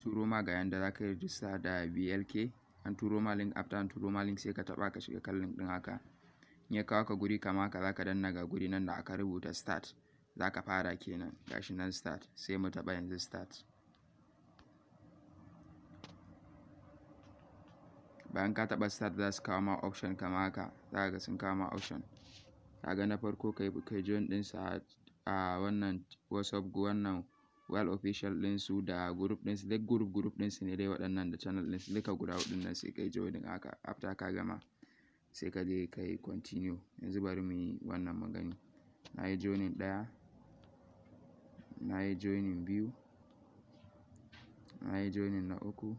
turo ma ga yanda za ka yi rijista da BLK an turo ma link after an turo ma link sai ka taɓa ka shiga kan link ɗin haka in ya kawo ka guri kama haka za ka danna ga guri nan da aka rubuta start za ka fara kenan gashi nan start sai mu taɓa yanzu start bayan ka taɓa start za su kawo ma option kama haka za ka ga sun kawo ma option ka ga na farko kai kai join ɗinsu a wannan whatsapp wannan well official ɗinsu da group ɗinsu duk group group ɗinsu ne dai waɗannan da channel ɗinsu duka guda huɗun nan sai kai joining haka after ka gama sai ka je ka yi continue yanzu bari mu yi wannan magani na yi joining ɗaya na yi joining biyu na yi joining na uku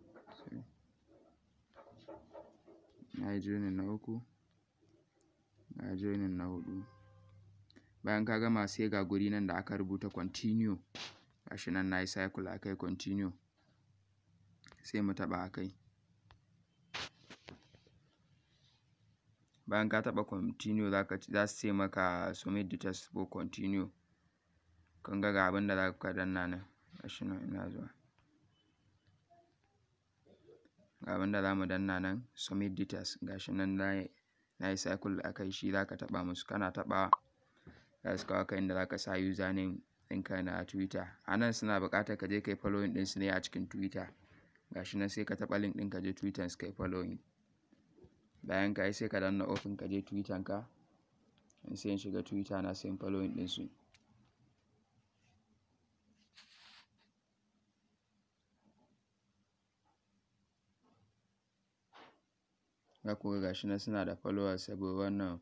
na yi joining na uku na yi joining na huɗu bayan ka gama sai ga guri nan da aka rubuta continue gashi nan na yi cycle a kai continue sai mu taɓa a kai bayan ka taɓa continue za ka za su ce maka submit the test for continue kun ga ga abin da za ka danna nan gashi nan ina zuwa ga abin da za mu danna nan submit details gashi nan na yi cycle a kai shi za ka taɓa musu kana taɓa za su kawo ka inda za ka sa username ɗinka na twitter a nan suna buƙatar ka je ka yi following ɗinsu ne a cikin twitter gashi nan sai ka taɓa link ɗin ka je twitter su ka yi following bayan ka yi sai ka danna open ka je twitter ka in sai in shiga twitter na sai in following ɗinsu za ku ga gashi nan suna da followers saboda wannan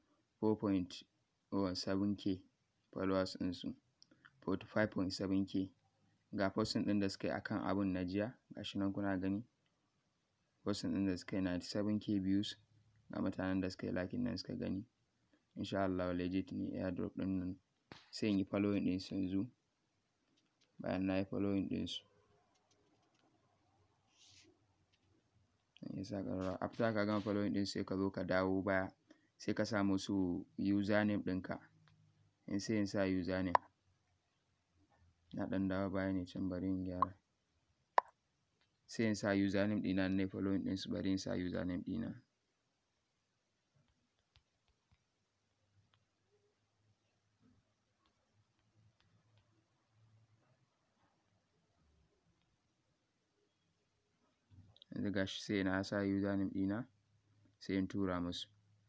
4.7k followers ɗinsu 45.7k ga posting ɗin da suka yi akan abun na jiya gashi nan kuna gani posting ɗin da suka yi 97k views ga mutanen da suka yi liking nan suka gani insha Allah legit ne airdrop ɗin nan sai in yi following ɗinsu yanzu bayan na yi following ɗinsu ya ƙararrawa after ka gama following ɗin sai ka zo ka dawo baya sai ka sa musu username ɗinka in sai in sa username na ɗan dawo baya ne can bari in gyara sai in sa username ɗina na following ɗinsu bari in sa username ɗina yanzu gashi sai na sa username ɗina sai in tura musu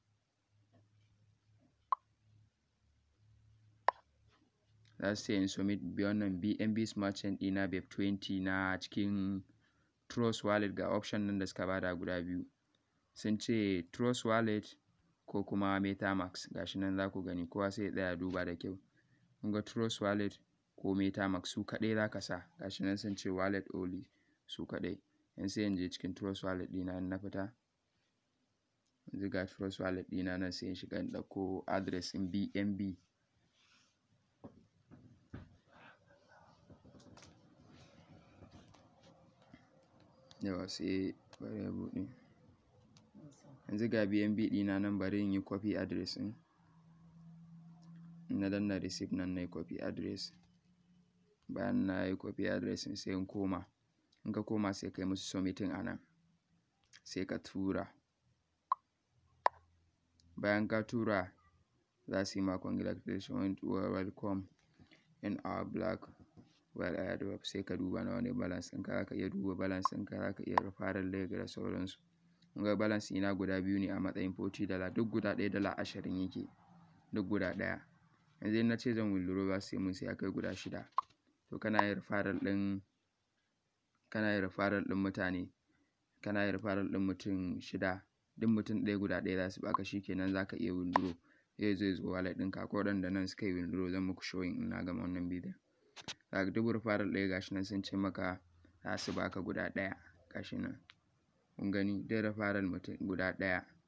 za su ce in submit wannan BNB Smart Chain ɗina BEP 20 na cikin Trust Wallet ga option nan da suka bada guda biyu sun ce Trust Wallet ko kuma MetaMask gashi nan za ku gani kowa sai ya tsaya duba da kyau kun ga Trust Wallet ko MetaMask su kaɗai za ka sa gashi nan sun ce wallet only su kaɗai yanzu sai in je cikin Trust Wallet ɗina in na fita yanzu ga Trust Wallet ɗina nan sai in shiga in ɗauko address ɗin BNB yawa sai bari ya buɗe yanzu ga BNB ɗina nan bari in yi copy address ɗin na danna receipt nan na yi copy address bayan na yi copy address ɗin sai in koma in ka koma sai ka yi musu submitting a nan sai ka tura bayan ka tura za su yi ma congratulations welcome in our black well airdrop sai ka duba na wani balance ɗinka za ka iya duba balance ɗinka za ka iya referral leg da sauransu kun ga balance ina guda biyu ne a matsayin 40 dala duk guda ɗaya dala ashirin yake duk guda ɗaya yanzu in na ce zan withdraw za su yi mun sai ya kai guda shida to kana yin referral ɗin kana yin referral ɗin mutane kana yin referral ɗin mutum shida duk mutum ɗaya guda ɗaya za su baka shikenan za ka iya withdraw zai zo ya zo wallet ɗinka ko waɗanda nan suka yi withdraw zan muku showing in na gama wannan bidiyon za ka duk referral ɗaya gashi nan sun ce maka za su baka guda ɗaya gashi nan kun gani duk referral mutum guda ɗaya